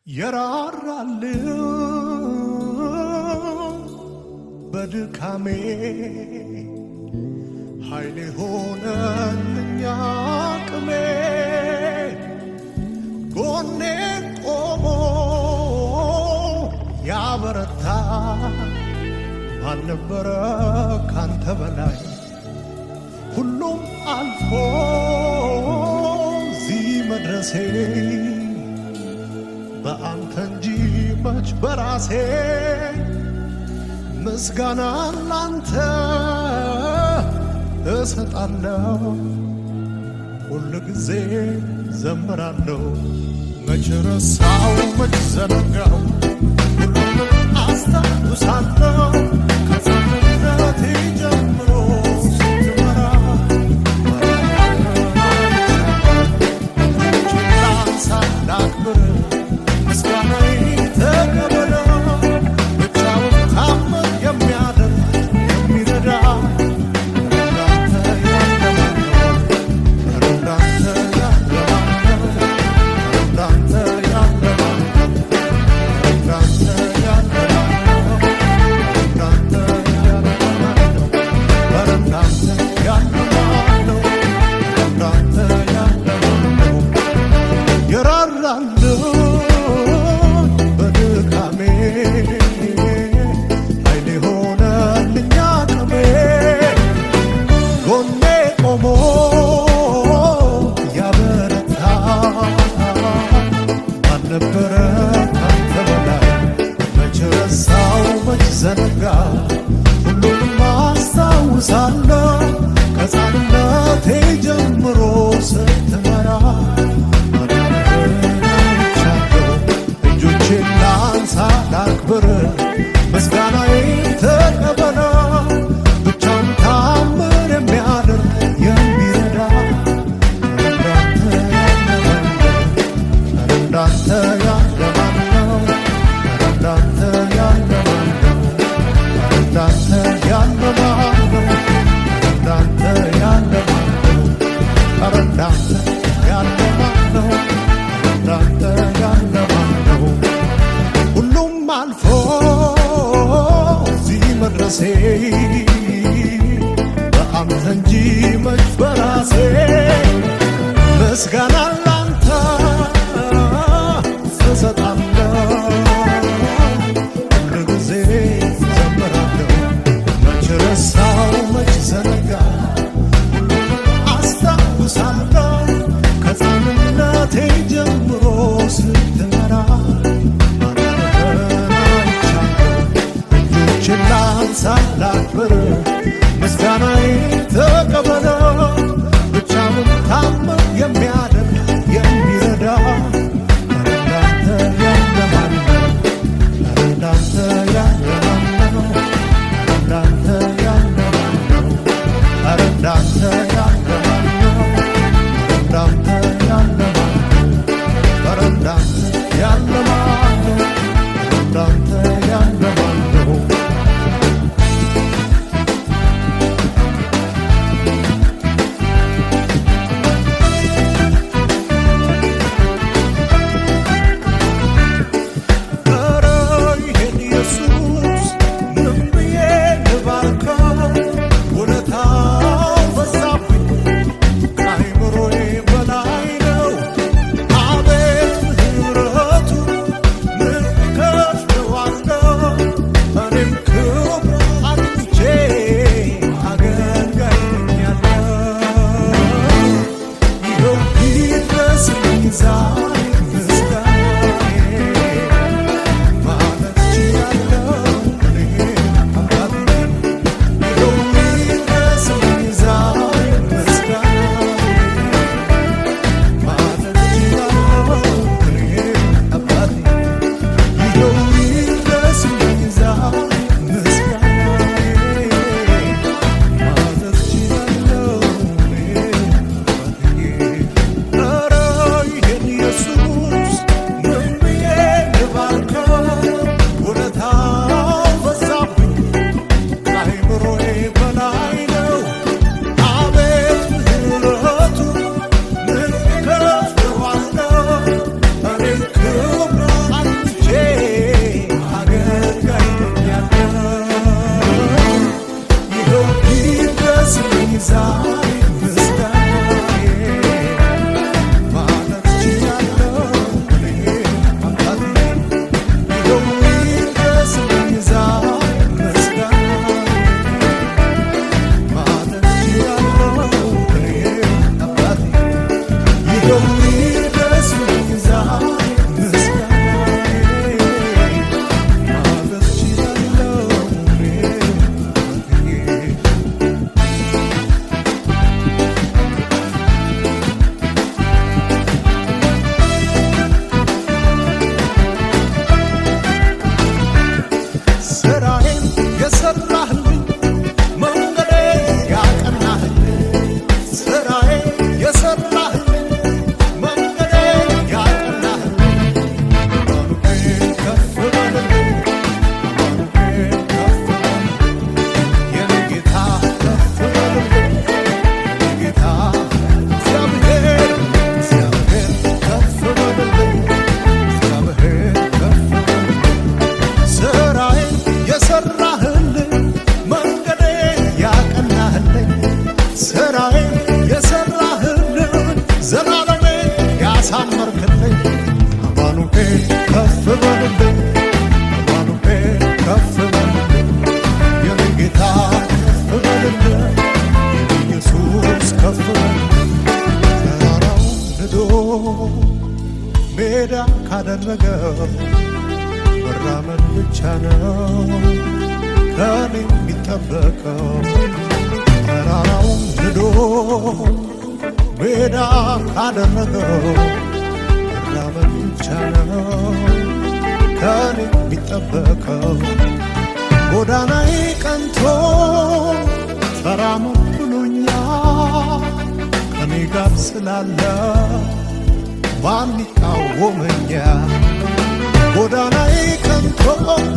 የራራልኝ በድካሜ ኃይሌ ሆነልኝ አቅሜ ጎኔ ቆሞ ያበረታ አልነበረ ካንተ በላይ ሁሉም አልፎ እዚህ መድረሴ በአንተ እንጂ መች በራሴ ምስጋና ላንተ እሰጣለሁ ሁል ጊዜ ዘምራለሁ መች ረሳው መች ዘነጋው ሁሉንም አስታውሳለሁ ከሕፃንነቴ ጀምሮ ስትመራ ሳላክብር ምስጋናዬ ተቀበለው ብቻውን ታምር የሚያደርግ የሚረዳ እንዳንተ ያለ ማነው? እንዳንተ ያለ ማነው? እንዳንተ ያለ ማነው? እንዳንተ ያለ ማነው? እንዳንተ ያለ ማነው? ኧረ እንዳንተ ያለ ማነው? እንዳንተ ያለ ማነው? የራራልኝ በድካሜ ኃይሌ ሆነልኝ አቅሜ ጎኔ ቆሞ ያበረታ አልነበረ ካንተ በላይ መች ረሳው መች ዘነጋ ሁሉንም አስታውሳለሁ ከሕፃንነቴ ጀምሮ ስትመራ እጆቼን ላንሳ ላክብር ምስጋናዬ ተቀበለ ብቻውን ታምር የሚያደርግ የሚረዳ እንዳንተ ያለ ማነው? እንዳንተ ያለ ማነው? እንዳንተ ያለ ማነው? እንዳንተ ያለ ማነው? ኧረ እንዳንተ ያለ ካደረገው መራመድ ብቻ ነው ከኔ የሚጠበቀው ተራራውን ንዶ ሜዳ ካደረገው መራመድ ብቻ ነው ከኔ የሚጠበቀው ጎዳናዬ ቀንቶ ተራመድ ብሎኛል ከኔ ጋር ስላለ ማን ይቃወመኛል? ጎዳናዬ ቀንቶ